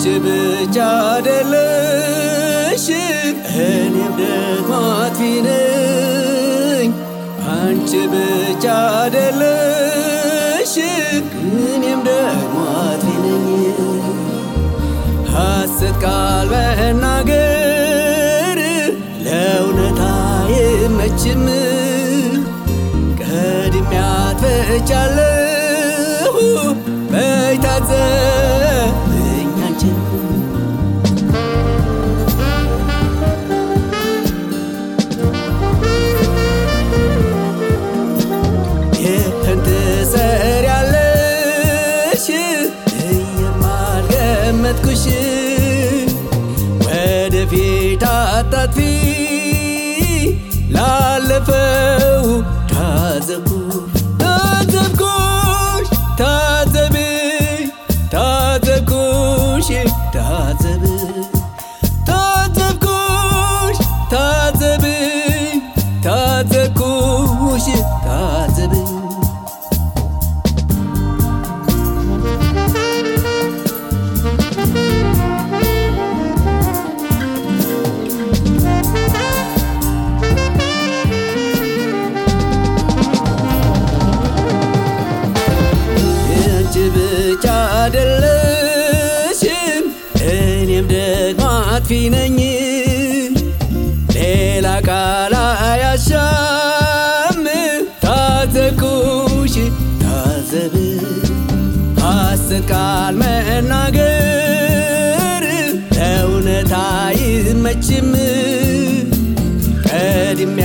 ብቻ አይደለሽ እኔም ደግሞ አጥፊ ነኝ። አንቺ ብቻ አይደለሽ እኔም ደግሞ አጥፊ ነኝ። ሐሰት ቃል መናገር ለእውነት አይመችም። ቀድሜ አጥፍቻለሁ በይ ታዘብኝ አንቺን ይህን ትሰሪያለሽ እየማልገመትኩሽ ወደፊት አታጥፊ ላለፈው ታዘብኩ ታዘብኩሽ ታዘብ ታዘብኩሽ ታዘብ ታዘብኩሽ ታዘብ ታዘብኩሽ ታዘብ አንቺ ብቻ አይደለሽም እኔም ደግሞ አጥፊ ነኝ። ሌላ ቃል አያሻም ታዘብኩሽ ታዘብ ሐሰት ቃል መናገር ለእውነት አይመችም። ቀድሜ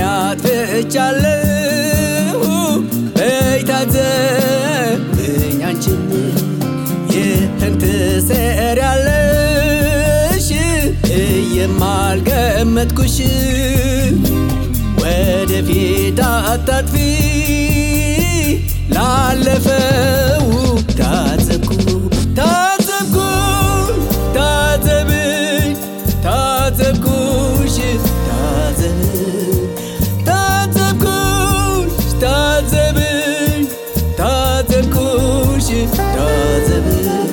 አጥፍቻለሁ በይ ታዘብኝ አንቺም ይህን ትሰሪያለሽ እየማልገመትኩሽ ወደፊት አታጥፊ ላለፈው ታዘብኩ ታዘብኩ ታዘብኝ ታዘብኩሽ ታዘብ ታዘብኩሽ ታዘብኝ ታዘብኩሽ ታዘብ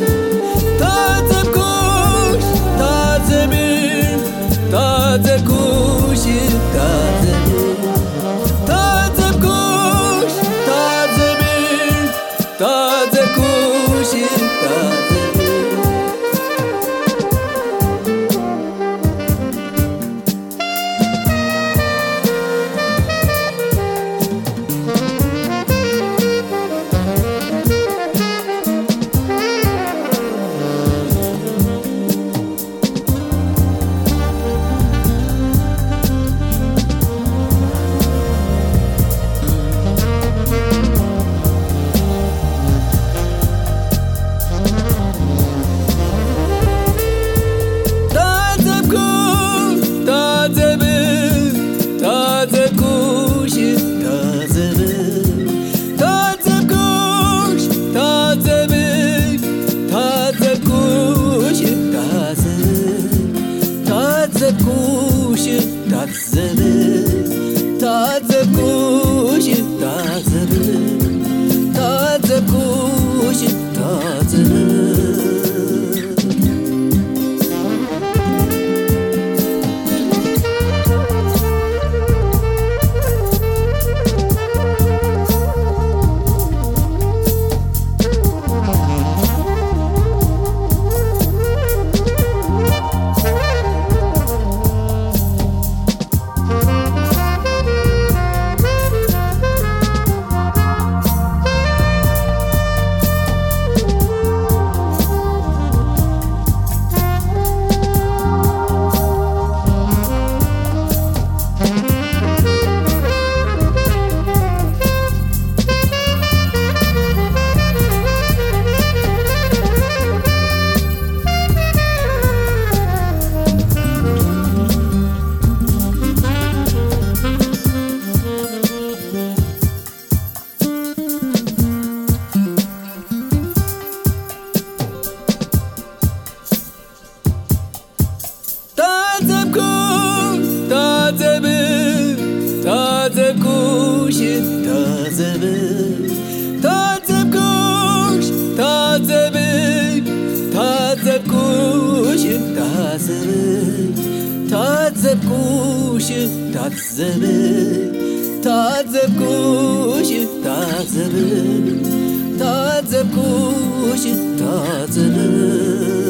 ታዘብኩሽ ታዘብኝ ታዘብኩሽ ታዘብ ታዘብኩሽ ታዘብኝ ታዘብኩሽ ታዘብ ታዘብኩሽ ታዘብ ታዘብኩሽ ታዘብ